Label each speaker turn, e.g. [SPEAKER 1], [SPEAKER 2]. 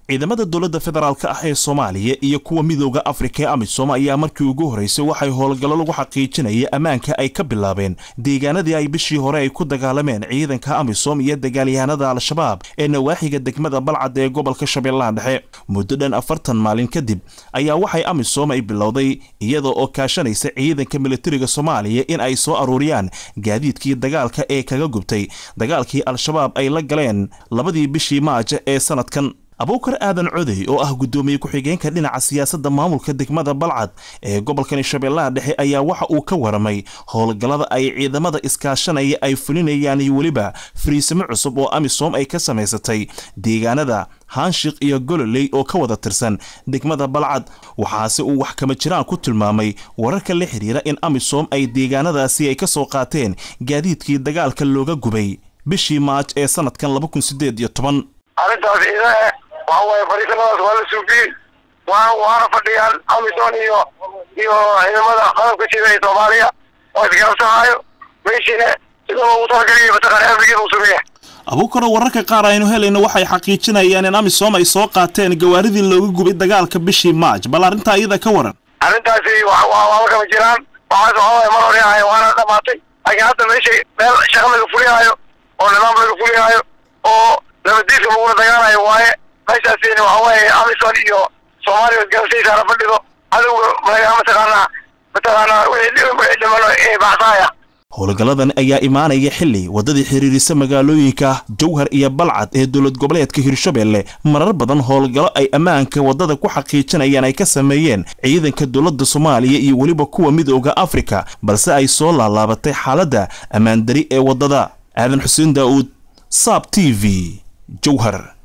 [SPEAKER 1] ciidamada dowladda federaalk ah ee soomaaliya iyo kuwa midooda afrika ee amisom ayaa markii ugu horreysay waxay howlgallo lagu xaqiijinaya ammaanka ay ka bilaabeen deegaanadii ay bishii hore ay ku dagaalameen ciidanka amisom iyo dagaalyahanada al-shabaab ee nawaaxiga degmada balcad ee gobolka shabeellaha dhexe muddo dhan afartan maalin kadib ayaa waxay amisom ay bilowday iyada oo kaashanaysa ciidanka militariga soomaaliya in ay soo aruuriyaan gaadiidkii dagaalka ee kaga gubtay dagaalkii al-shabaab ay la galeen labadii bishii maaja ee sanadkan abuukar aadan codey oo ah guddoomiye ku-xigeenka dhinaca siyaasadda maamulka degmada balcad ee gobolkani shabeellaha dhexe ayaa waxa uu ka waramay howlgallada ay ciidamada iskaashanaya ay fulinayaan iyo weliba fariisimo cusub oo amisom ay ka samaysatay deegaanada hanshiq iyo gololey oo ka wada tirsan degmada balcad waxaase uu wax kama jiraan ku tilmaamay wararka la xidhiira in amisom ay deegaanadaasi ay ka soo qaateen gaadiidkii dagaalka looga gubay bishii maaj ee sanadkan
[SPEAKER 2] arrintaas idae waxa waaye fariisanadaas waa la suugiyey waa waana fadhiyaan amisom iyo iyo ciidamada qalabka jida ee soomaaliya oo isgaabsanaayo meeshiina sidoo ugu talagaliya mataqaana amnigeeda uu sameeya
[SPEAKER 1] abuukaro wararka qaar aynu helayno waxay xaqiijinayaan in amisom ay soo qaateen gawaaridii looga gubay dagaalka bishii maaj bal arrintaa iyada ka waran
[SPEAKER 2] arrintaasi waa kama jiraan waxaas waxa waaye mar hore ahay waana dhamaatay laakiin hadda meesha meel shaqa laga fulihaayo oo nidaam laga fulihaayo oo nabadiiska lagula dagaalayo waaye meeshaasina waxa waaye amisom iyo soomaaliya isgaabsaysaana fadhido cadowga mataqaanaa mataqaanaa wixii dhimano ee baxsaaya
[SPEAKER 1] howlgalladan ayaa imaanaya xili waddadii xiriirisa magaalooyinka jowhar iyo balcad ee dowlad goboleedka hirshabelle marar badan howlgallo ay ammaanka waddada ku xaqiijinayaan ay ka sameeyeen ciidanka dowladda soomaaliya iyo weliba kuwa midooda afrika balse ay soo laalaabatay xaaladda ammaandari ee waddada aadan xuseen daa'uud saab t v jowhar